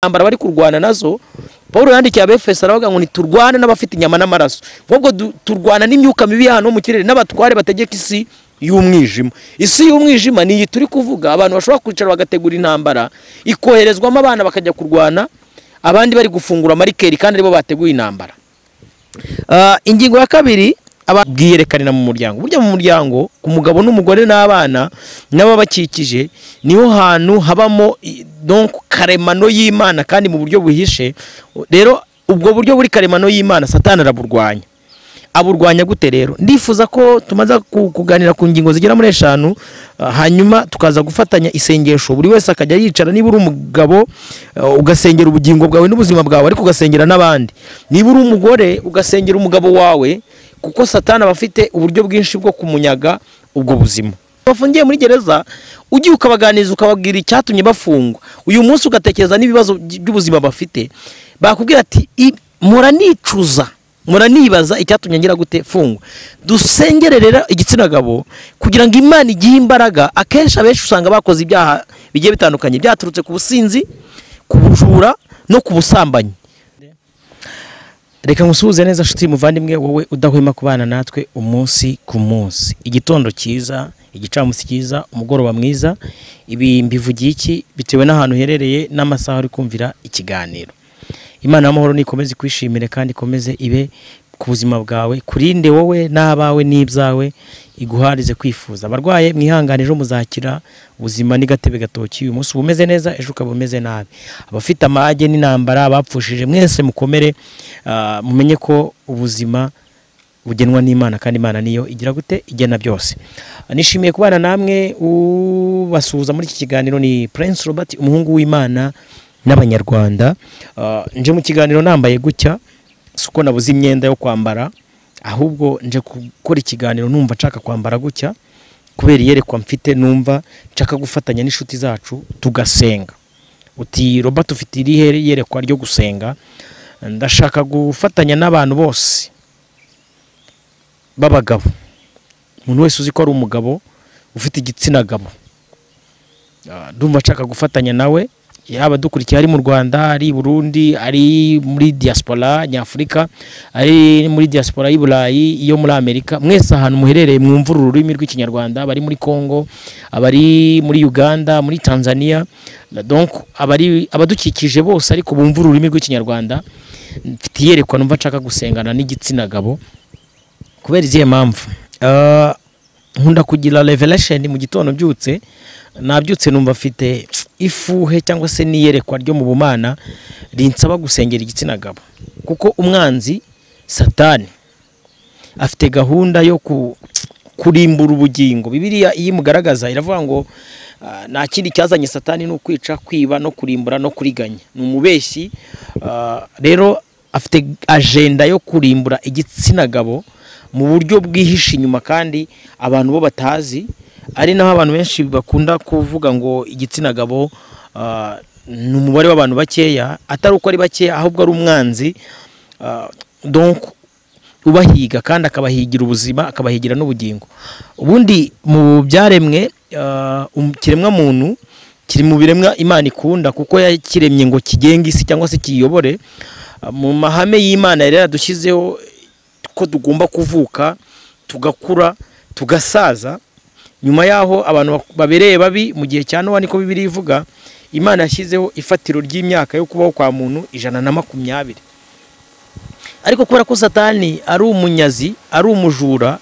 intambara bari kurwana nazo paul yandikiye abefeso aravuga ngo ntiturwane n'abafite inyama n'amaraso ahubwo du- turwana n'imyuka mibi ya hano ho mu kirere n'abatware bategeka isi y'umwijima isi y'umwijima ni iyi turi kuvuga abantu bashobora kwicara bagategura intambara ikoherezwamo abana bakajya kurwana abandi bari gufungura marikeri kandi aribo bateguye intambara Ah, ingingo ya kabiri aba- bwiyerekanira mu muryango burya mu muryango ku mugabo n'umugore n'abana n'ababakikije niho hantu habamo i- donc karemano y'imana kandi mu buryo buhishe rero ubwo buryo buri karemano y'imana satani araburwanya aburwanya gute rero ndifuza ko tumaze ku- kuganira ku ngingo zigera muri eshanu ah, hanyuma tukaza gufatanya isengesho buri wese akajya yicara niba uri umugabo ah, ugasengera ubugingo bwawe n'ubuzima bwawe ariko ugasengera n'abandi niba uri umugore ugasengera umugabo wawe kuko satani aba afite uburyo bwinshi bwo kumunyaga ubwo buzima bafungiye muri gereza ugiye ukabaganiriza ukababwira icyatumye bafungwa uyu munsi ugatekereza n'ibibazo by- by'ubuzima bafite bakubwira ati "I- mpora nicuza muranibaza icyatumye ngira gute fungwa dusengere rero igitsina gabo kugira ngo imana igihe imbaraga akenshi abenshi usanga bakoze ibyaha bigiye bitandukanye byaturutse ku businzi ku bujura no ku busambanyi reka ngusuhuze neza nshuti muvandimwe wowe udahwema kubana natwe umunsi ku munsi igitondo cyiza igicamunsi cyiza umugoroba mwiza ibi mbivugiye iki bitewe n'ahantu uherereye n'amasaha uri kumvira ikiganiro imana y'amahoro nikomeze ikwishimire kandi ikomeze ibe ku buzima bwawe kurinde wowe n'abawe n'ibyawe iguharize kwifuza abarwaye mwihangane ejo muzakira ubuzima n'agatebe gatoki uyu munsi uba umeze neza ejo ukaba umeze nabi abafite amage n'intambara abapfushije mwese mukomere ah, mumenye ko ubuzima bugenwa n'imana kandi imana niyo igira gute igena byose nishimiye kubana namwe ubasuhuza muri iki kiganiro ni prince robert umuhungu w'imana n'abanyarwanda Ah, nje mu kiganiro nambaye gutya si uko nabuze imyenda yo kwambara ahubwo nje gukora ikiganiro numva nshaka kwambara gutya kubera iyerekwa mfite numva nshaka gufatanya n'inshuti zacu tugasenga uti robert ufite irihe yerekwa ryo gusenga ndashaka gufatanya n'abantu bose b'abagabo umuntu wese uzi ko ari umugabo ufite igitsina gabo Ah, ndumva nshaka gufatanya nawe yaba dukurikiye ari mu rwanda ari i burundi ari muri diaspora nyafurika ari muri diaspora y'i burayi iyo muri amerika mwese ahantu muherereye mwumva uru rurimi rw'ikinyarwanda abari muri congo abari muri uganda muri tanzania donc abari abadukikije bose ariko bumva ururimi rw'ikinyarwanda mfite iyerekwa numva nshaka gusengana n'igitsina gabo kubera izihe mpamvu Ah, nkunda kugira revelation mu gitondo mbyutse nabyutse numva mfite ifuhe cyangwa se n'iyerekwa ryo mu bumana rinsaba gusengera igitsina gabo kuko umwanzi satani afite gahunda yo ku, kurimbura ubugingo bibiliya iyo imugaragaza iravuga ngo ah, nta kindi cyazanye satani ni ukwica kwiba no kurimbura no kuriganya ni umubeshyi ah, rero afite ajenda yo kurimbura igitsina gabo mu buryo bwihishe inyuma kandi abantu bo batazi ari naho abantu benshi bakunda kuvuga ngo igitsina gabo ah, ni umubare w'abantu bakeya atari uko ari bakeya ahubwo ari umwanzi ah, donc ubahiga kandi akabahigira ubuzima akabahigira n'ubugingo ubundi mu byaremwe ah, um- ikiremwamuntu kiri mu biremwa imana ikunda kuko yakiremye ngo kigenge isi cyangwa se kiyiyobore Ah, mu mahame y'imana yari yaradushyizeho ko tugomba kuvuka tugakura tugasaza nyuma yaho abantu bak- babereye babi mu gihe cya nowa niko bibiri ivuga imana yashyizeho ifatiro ry'imyaka yo kubaho kwa muntu ijana na makumyabiri ariko kubera ko satani ari umunyazi ari umujura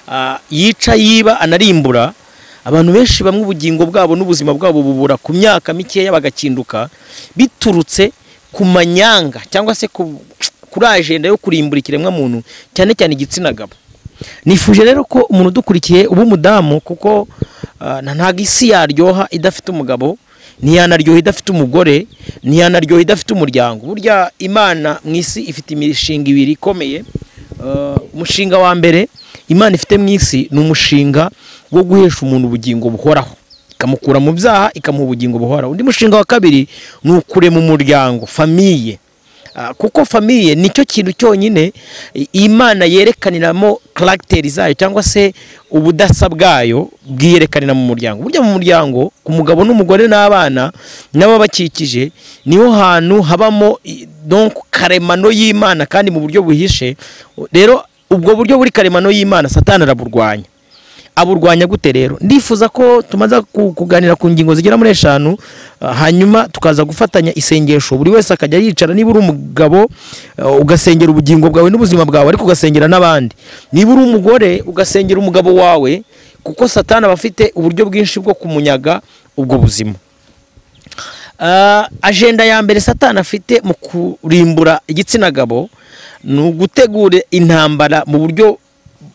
ah, yica yiba anarimbura abantu benshi bamwe ubugingo bwabo n'ubuzima bwabo bubura ku myaka mikeya bagakinduka biturutse ku manyanga cyangwa se ku- kuri ajenda yo kurimbura ikiremwamuntu cyane cyane igitsina gabo nifuje rero ko umuntu udukurikiye uba umudamu kuko ah, na- ntabwo isi yaryoha idafite umugabo ntiyanaryoha idafite umugore ntiyanaryoha idafite umuryango burya imana mu isi ifite imishinga ibiri ikomeye Uh, umushinga wa mbere imana ifite mu isi ni umushinga wo guhesha umuntu ubugingo buhoraho ikamukura mu byaha ikamuha ubugingo buhoraho undi mushinga wa kabiri ni ukurema umuryango famiye Ah, kuko famiye nicyo kintu cyonyine i- imana yerekaniramo karagiteri zayo cyangwa se ubudasa bwayo bwiyerekanira mu muryango burya mu muryango ku mugabo n'umugore n'abana n'ababakikije niho hantu habamo i- donc karemano y'imana kandi mu buryo buhishe rero ubwo buryo buri karemano y'imana satani araburwanya aburwanya gute rero ndifuza ko tumaze ku- kuganira ku ngingo zigera muri eshanu ah, hanyuma tukaza gufatanya isengesho buri wese akajya yicara niba uri umugabo ah, ugasengera ubugingo bwawe n'ubuzima bwawe ariko ugasengera n'abandi niba uri umugore ugasengera umugabo wawe kuko satani aba afite uburyo bwinshi bwo kumunyaga ubwo buzima Ah, ajenda ya mbere satani afite mu kurimbura igitsina gabo ni ugutegura intambara mu buryo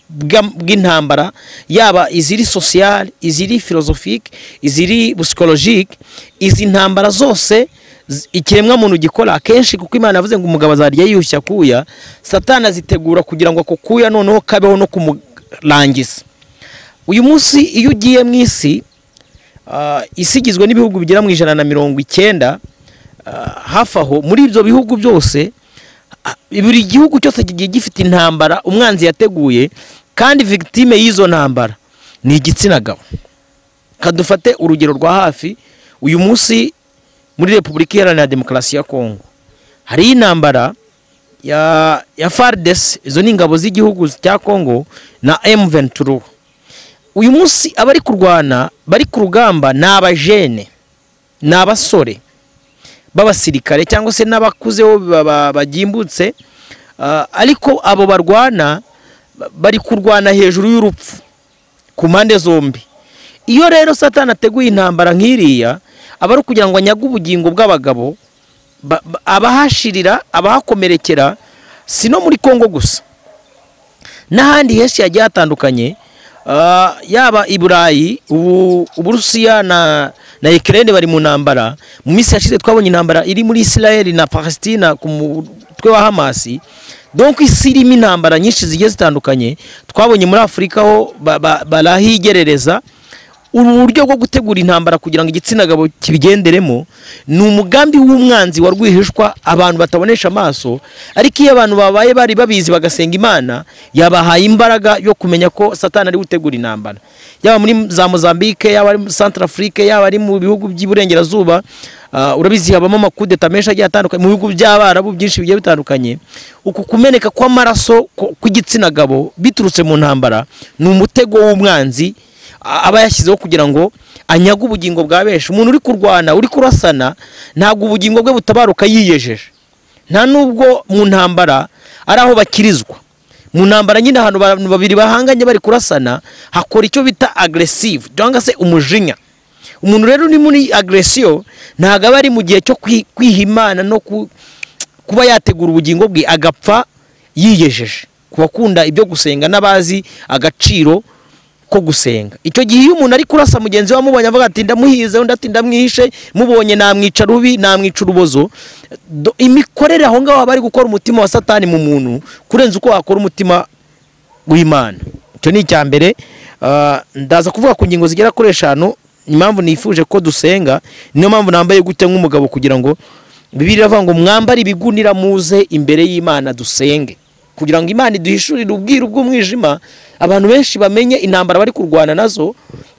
bwa- bw'intambara yaba iziri sosiyale iziri filozofike iziri busikologike izi ntambara zose zi- ikiremwamuntu gikora akenshi kuko imana yavuze ngo umugabo azarya yiyushya akuya satani azitegura kugira ngo ako kuya noneho kabeho no kumurangiza uyu munsi iyo ugiye mu isi Ah, isi igizwe n'ibihugu bigera mu ijana na mirongo icyenda ah, hafi aho muri ibyo bihugu byose ah, buri gihugu cyose kigiye gifite intambara umwanzi yateguye kandi victime y'izo ntambara ni igitsina gabo kadufate urugero rwa hafi uyu munsi muri repubulika iharanira demokarasi ya kongo hariyo intambara ya, ya fardesi izo ni ingabo z'igihugu cya kongo na m23 uyu munsi abari kurwana bari ku rugamba ni abajene ni abasore b'abasirikare cyangwa se n'abakuze bo ba- ba- bagimbutse Ah, ariko abo barwana ba- bari kurwana hejuru y'urupfu ku mpande zombi iyo rero satani ateguye intambara nk'iriya aba ari ukugira ngo anyage ubugingo bw'abagabo ba- ba- abahashirira abahakomerekera si no muri kongo gusa n'ahandi henshi hagiye hatandukanye ah, yaba i burayi ubu- uburusiya na na Ukraine bari mu ntambara mu minsi yashize twabonye intambara iri muri Israel na Palestina ku mutwe wa Hamasi donc isi irimo intambara nyinshi zigiye zitandukanye twabonye muri Afurika ho ba- ba- barahigerereza uru buryo bwo gutegura intambara kugira ngo igitsina gabo kibigenderemo ni umugambi w'umwanzi wa rwihishwa abantu batabonesha amaso ariko iyo abantu babaye bari babizi bagasenga imana yabahaye imbaraga yo kumenya ko satani ari gutegura intambara yaba muri za mozambique yaba ari muri centre afrique yaba ari mu bihugu by'iburengerazuba ah, urabizi habamo amakudeta menshi agiye atandukanye mu bihugu by'abarabu byinshi bigiye bitandukanye uku kumeneka kw'amaraso ku- kw'igitsina gabo biturutse mu ntambara ni umutego w'umwanzi a- aba yashyizeho kugira ngo anyage ubugingo bwa benshi umuntu uri kurwana uri kurasana ntabwo ubugingo bwe butabaruka yiyejeje nta nubwo mu ntambara ari aho bakirizwa mu ntambara nyine ahantu abantu babiri bahanganye bari kurasana hakora icyo bita agresive cyangwa se umujinya umuntu rero uri muri agresiyo ntabwo aba ari mu gihe cyo kwi- kwihimana no ku- kuba yategura ubugingo bwe agapfa yiyejeje ku bakunda ibyo gusenga n'abazi agaciro ko gusenga icyo gihe iyo umuntu ari kurasa mugenzi we amubonye avuga ati ndamuhize undi ati ndamwishe mubonye namwica rubi namwica urubozo Do- imikorere aho ngaho aba ari gukora umutima wa satani mu muntu kurenza uko wakora umutima w'imana icyo ni icya mbere Ah, ndaza kuvuga ku ngingo zigera kuri eshanu impamvu nifuje ko dusenga niyo mpamvu nambaye gutya nk'umugabo kugira ngo bibiri iravuga ngo mwambare ibigunira muze imbere y'imana dusenge kugira ngo imana iduhishurire ubwiru bw'umwijima abantu benshi bamenye intambara bari kurwana nazo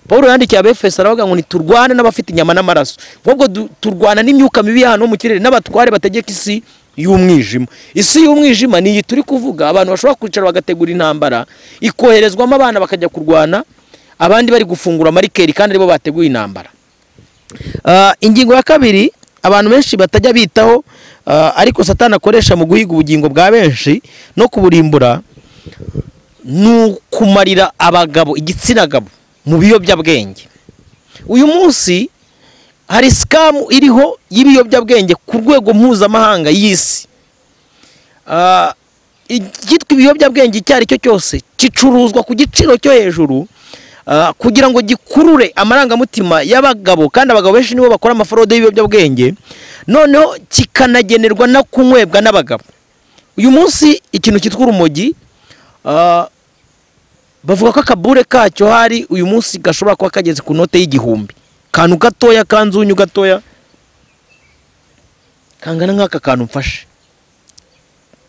paul yandikiye abefeso aravuga ngo ntiturwane n'abafite inyama n'amaraso ahubwo du- turwana n'imyuka mibi y'ahantu ho mu kirere n'abatware bategeka isi y'umwijima isi y'umwijima ni iyi turi kuvuga abantu bashobora kwicara bagategura intambara ikoherezwamo abana bakajya kurwana abandi bari gufungura marikeri kandi aribo bateguye intambara Ah, ingingo ya kabiri abantu benshi batajya bitaho ah, ariko satani akoresha mu guhiga ubugingo bwa benshi no kuburimbura ni ukumarira abagabo igitsina gabo mu biyobyabwenge uyu munsi hari sikamu iriho y'ibiyobyabwenge ku rwego mpuzamahanga y'isi Ah, icyitwa ibiyobyabwenge icyo ari cyo cyose gicuruzwa ku giciro cyo hejuru ah, kugira ngo gikurure amarangamutima y'abagabo kandi abagabo benshi nibo bakora amaforode y'ibiyobyabwenge noneho kikanagenerwa no kunywebwa n'abagabo uyu munsi ikintu cyitwa urumogi ah, bavuga ko akabure kacyo hari uyu munsi gashobora kuba kageze ku note y'igihumbi kantu gatoya kanzunyu gatoya kangana nk'aka kantu mfashe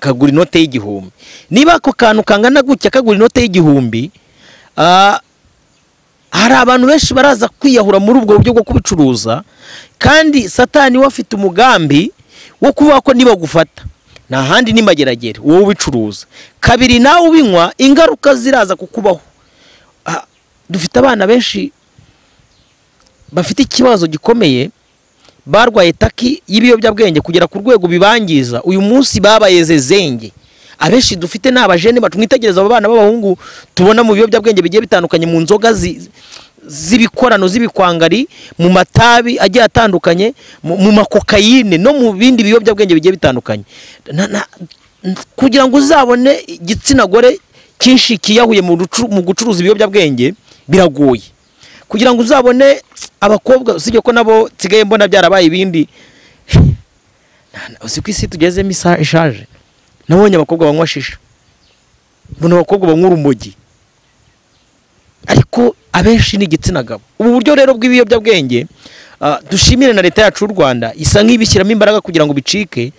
kagura inote y'igihumbi niba ako kantu kangana gutya kagura inote y'igihumbi ah, hari abantu benshi baraza kwiyahura muri ubwo buryo bwo kubicuruza kandi satani we afite umugambi wo kuvuga ko nibagufata nta handi ni mageragere wowe ubicuruza kabiri nawe ubinywa ingaruka ziraza kukubaho Ah, dufite abana benshi bafite ikibazo gikomeye barwaye taki y'ibiyobyabwenge kugera ku rwego bibangiza uyu munsi babayeze zenge abenshi dufite ni abajene batwitegereza abo bana b'abahungu tubona mu biyobyabwenge bigiye bitandukanye mu nzoga zi- z'ibikorano z'ibikwangari mu matabi agiye atandukanye mu mu makokayine no mu bindi biyobyabwenge bigiye bitandukanye Na- na- kugira ngo uzabone igitsina gore cyinshi kiyahuye mu rucu- mu gucuruza ibiyobyabwenge biragoye kugira ngo uzabone abakobwa usibye ko nabo nsigaye mbona byarabaye ibindi uzi ko isi tugezemo isa ishaje nabonye abakobwa banywa shisha mbona abakobwa banywa urumogi ariko abenshi ni igitsina gabo ubu buryo rero bw'ibiyobyabwenge ah, dushimire na leta yacu y'u rwanda isa nk'ibishyiramo imbaraga kugira ngo bicike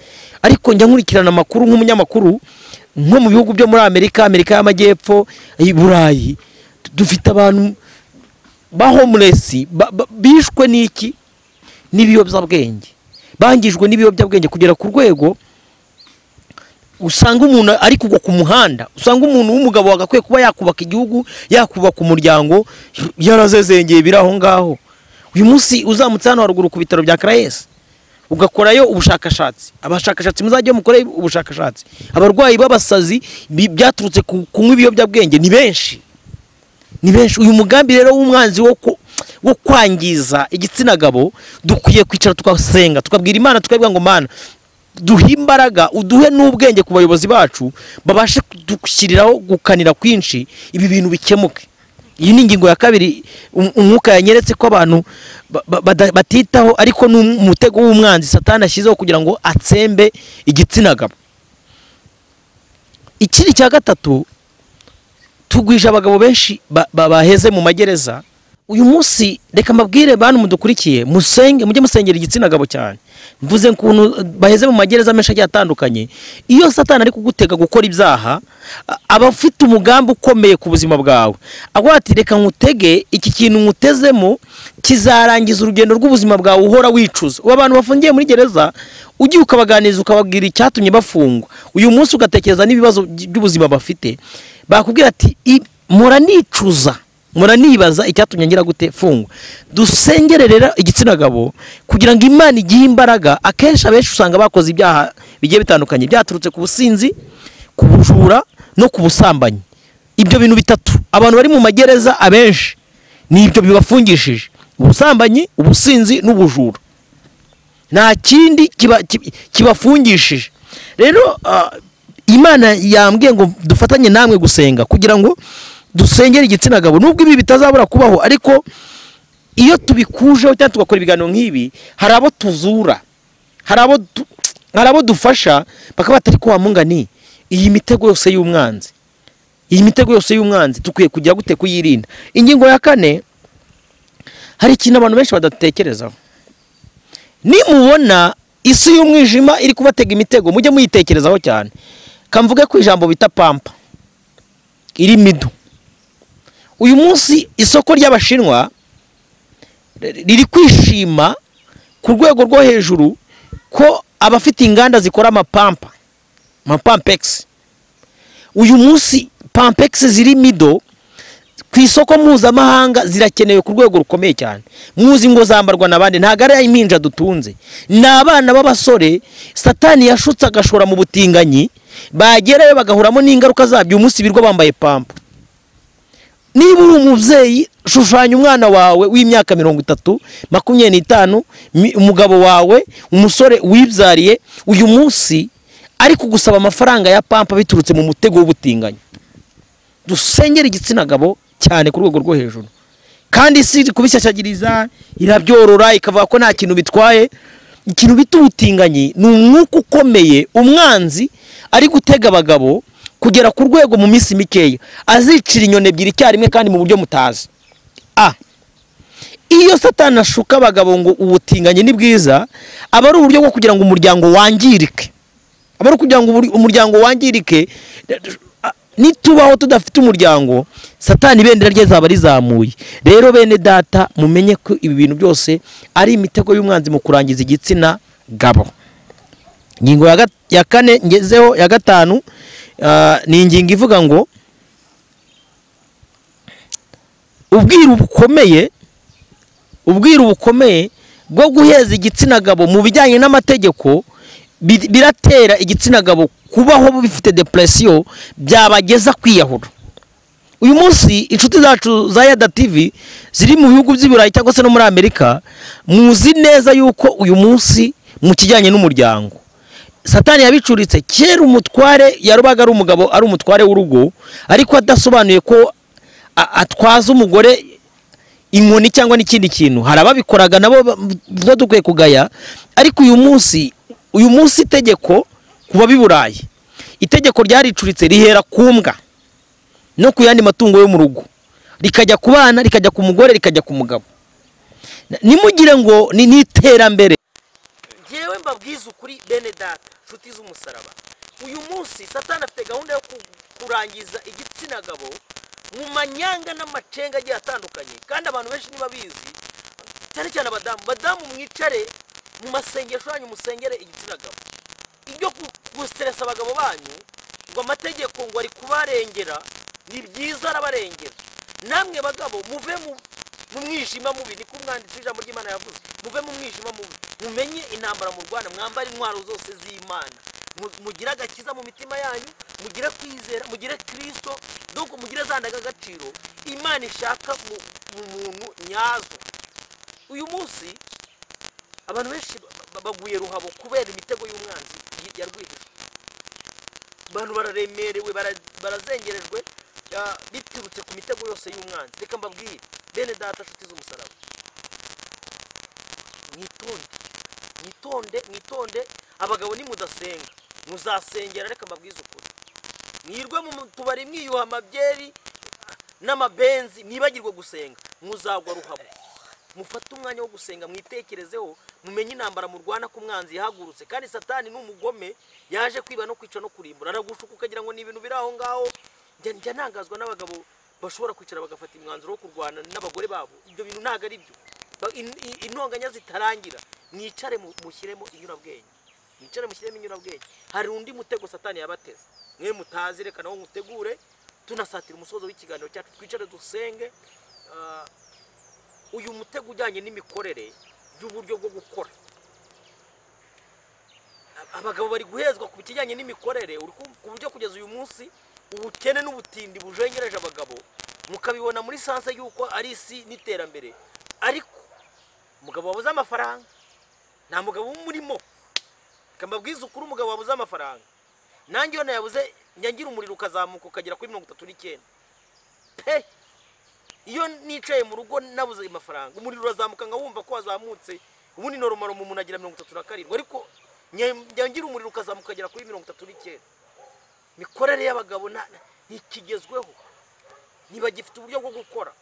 ariko njya nkurikirana amakuru nk'umunyamakuru nko mu bihugu byo muri amerika amerika y'amajyepfo i burayi dufite abantu ba homeless ba- ba- bishwe n'iki n'ibiyobyabwenge bangijwe n'ibiyobyabwenge kugera ku rwego usanga umuntu ari kugwa ku muhanda usanga umuntu w'umugabo wagakwiye kuba yakubaka igihugu yakubaka umuryango yarazezengeye biri aho ngaho uyu munsi uzamutse hano haruguru ku bitaro bya karayesi ugakorayo ubushakashatsi abashakashatsi muzajye mukore ubushakashatsi abarwayi b'abasazi bi- byaturutse ku kunywa ibiyobyabwenge ni benshi ni benshi uyu mugambi rero w'umwanzi wo ku- wo kwangiza igitsina gabo dukwiye kwicara tugasenga tukabwira imana tukabwira ngo mana duhe imbaraga uduhe n'ubwenge ku bayobozi bacu babashe kudushyiriraho gukanira kwinshi ibi bintu bikemuke iyi ni ingingo ya kabiri um- umwuka yanyeretse ko abantu ba- ba- bada- batitaho ariko ni umutego w'umwanzi satani ashyizeho kugira ngo atsembe igitsina gabo ikindi cya gatatu tugwije abagabo benshi ba- ba- baheze mu magereza uyu munsi reka mbabwire bantu mudukurikiye musenge mujye musengera igitsina gabo cyane mvuze ukuntu eh, baheze mu magereza menshi agiye atandukanye iyo satani ari kugutega gukora ibyaha a- aba afite umugambi ukomeye ku buzima bwawe agira ati reka nkutege iki kintu nkutezemo kizarangiza urugendo rw'ubuzima bwawe uhora wicuza ubu abantu bafungiye muri gereza ugiye ukabaganiriza ukababwira icyatumye bafungwa uyu munsi ugatekereza n'ibibazo by- by'ubuzima bafite bakubwira ati "I- mpora nicuza mpora nibaza icyatumye ngira gute fungwa dusengere rero igitsina gabo kugira ngo imana igihe imbaraga akenshi abenshi usanga bakoze ibyaha bigiye bitandukanye byaturutse ku businzi ku bujura no ku busambanyi ibyo bintu bitatu abantu bari mu magereza abenshi ni ibyo bibafungishije ubusambanyi ubusinzi n'ubujura nta kindi kiba- kib- kibafungishije rero ah, imana yambwiye ngo dufatanye namwe gusenga kugira ngo dusengere igitsina gabo nubwo ibi bitazabura kubaho ariko iyo tubikujeho cyangwa tugakora ibiganiro nk'ibi hari abo tuzura hari abo du- hari abo dufasha bakaba batari ko wamungani iyi mitego yose y'umwanzi iyi mitego yose y'umwanzi dukwiye kugira gute kuyirinda ingingo ya kane hari ikintu abantu benshi badatekerezaho nimubona isi y'umwijima iri kubatega imitego mujye muyitekerezaho cyane kamvuge ku ijambo bita pampa iri midu uyu munsi isoko ry'abashinwa ri- riri kwishima ku rwego rwo hejuru ko abafite inganda zikora amapampa amapampegisi uyu munsi pampegisi ziri mido ku isoko mpuzamahanga zirakenewe ku rwego rukomeye cyane muzi ngo zambarwa n'abandi ntabwo ari impinja dutunze ni abana b'abasore satani yashutse agashora mu butinganyi bagerayo bagahuramo n'ingaruka zabyo umunsi birwa bambaye pampa niba uri umubyeyi shushanya umwana wawe w'imyaka mirongo itatu makumyabiri n'itanu mi- umugabo wawe umusore wibyariye uyu munsi ari kugusaba amafaranga ya pampa biturutse mu mutego w'ubutinganyi dusengera igitsina gabo cyane ku rwego rwo hejuru kandi si kubishyashyagiriza irabyorora ikavuga ko nta kintu bitwaye ikintu bita ubutinganyi ni umwuka ukomeye umwanzi ari gutega abagabo kugera ku rwego mu minsi mikeya azicira inyoni ebyiri icyarimwe kandi mu buryo mutazi a iyo satani ashuka abagabo ngo ubutinganyi ni bwiza aba ari uburyo bwo kugira ngo umuryango wangirike aba ari ukugira ngo umur- umuryango wangirike nitubaho tudafite umuryango satani ibendera rye zaba rizamuye rero bene data mumenye ko ibi bintu byose ari imitego y'umwanzi mu kurangiza igitsina gabo ingingo ya gat- ya kane ngezeho ya gatanu ah, ni ingingo ivuga ngo ubwiru bukomeye ubwiru bukomeye bwo guheza igitsina gabo mu bijyanye n'amategeko bi- biratera igitsina gabo kubaho bifite depression byabageza kwiyahura uyu munsi inshuti zacu za yada tv ziri mu bihugu by'iburayi cyangwa se no muri amerika muzi neza yuko uyu munsi mu kijyanye n'umuryango satani yabicuritse kera umutware yarubaga ari umugabo ari umutware w'urugo ariko adasobanuye ko a- atwaza umugore inkoni cyangwa n'ikindi kintu hari ababikoraga nabo ba- tuba dukwiye kugaya ariko uyu munsi uyu munsi itegeko ku babi burayi itegeko ryaricuritse rihera ku mbwa no ku yandi matungo yo mu rugo rikajya ku bana rikajya ku mugore rikajya ku mugabo Na- nimugire ngo ni n'iterambere ngewe mbabwiza ukuri bene data nshuti z'umusaraba uyu munsi satani afite gahunda yo ku- kurangiza igitsina gabo mu manyanga n'amacenga agiye atandukanye kandi abantu benshi ntibabizi cyane cyane abadamu badamu mwicare mu masengesho yanyu musengere igitsina gabo ibyo ku- guseresa abagabo banyu ngo amategeko ngo ari kubarengera ni byiza arabarengera namwe bagabo muve mu mu mwijima mubi ni ko umwanditsi w'ijambo ry'imana yavuze muve mu mwijima mubi mumenye intambara mu rwanda mwambare intwaro zose z'imana Mu- mugire agakiza mu mitima yanyu mugire kwizera mugire kirisito nuko mugire za ndangagaciro imana ishaka mu mu muntu nyazo uyu munsi abantu benshi ba- ba- baguye ruhabo kubera imitego y'umwanzi ya- ya rwihishwa abantu bararemerewe bara- barazengerejwe ah, biturutse ku mitego yose y'umwanzi reka mbabwire bene data nshuti z'umusaraba mwitonde mwitonde mwitonde abagabo nimudasenga muzasengera reka mbabwize ukuri mwirwe mu tubari mwiyuha amabyeri n'amabenzi mwibagirwe gusenga muzagwa ruhabo mufate umwanya wo gusenga mwitekerezeho mumenye intambara murwana ku mwanzi yahagurutse kandi satani ni umugome yaje kwiba no kwica no kurimbura aragushuka ukagira ngo ni ibintu biri aho ngaho Njya- njya ntangazwa n'abagabo bashobora kwicara bagafata imwanzuro wo kurwana n'abagore babo ibyo bintu ntabwo ari byo Ba- in- in- intonganya zitarangira mwicare mu- mushyiremo inyurabwenge mwicare mushyiremo inyurabwenge hari undi mutego satani yabateze mwe mutazi reka nawo mutegure tunasatira umusozo w'ikiganiro cyacu twicare dusenge Ah, uyu mutego ujyanye n'imikorere y'uburyo bwo gukora Ab- abagabo bari guhezwa ku kijyanye n'imikorere uri ku- ku buryo kugeza uyu munsi ubukene n'ubutindi bujengereje abagabo mukabibona muri sanse y'uko ari isi n'iterambere ariko umugabo wabuze amafaranga nta mugabo umurimo reka mbabwize ukuri umugabo wabuze amafaranga nanjye iyo nayabuze njya ngira umuriro ukazamuka ukagera kuri mirongo itatu n'icyenda pe iyo nicaye mu rugo nabuze ayo mafaranga umuriro urazamuka nkawumva ko wazamutse ubundi noromaro mu muntu agira mirongo itatu na karindwi ariko nye- njya ngira umuriro ukazamuka agera kuri mirongo itatu n'icyenda imikorere y'abagabo na- ntikigezweho ntibagifite uburyo bwo gukora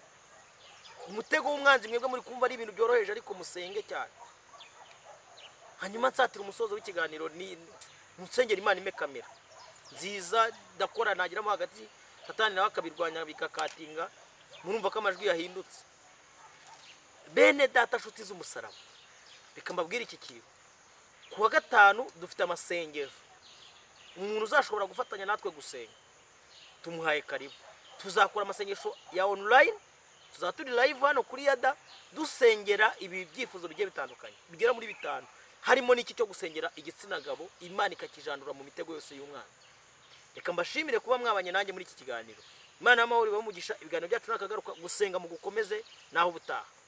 umutego w'umwanzi mwebwe muri kumva ari ibintu byoroheje ariko musenge cyane hanyuma nsatira umusozo w'ikiganiro ni musengera imana ime kamera nziza ndakora nagiramo hagati satani nawe akabirwanya bigakatinga murumva ko amajwi yahindutse bene data nshuti z'umusaraba reka mbabwire iki kintu ku wa gatanu dufite amasengesho umuntu uzashobora gufatanya natwe gusenga tumuhaye karibu tuzakora amasengesho ya online tuzaba turi live hano kuri yada dusengera ibi byifuzo bigiye bitandukanye bigera muri bitanu harimo n'iki cyo gusengera igitsina gabo imana ikakijandura mu mitego yose y'umwana reka mbashimire kuba mwabanye nanjye muri iki kiganiro imana y'amahoro ibahe umugisha ibiganiro byacu nakagaruka gusenga mu gukomeze naho ubutaha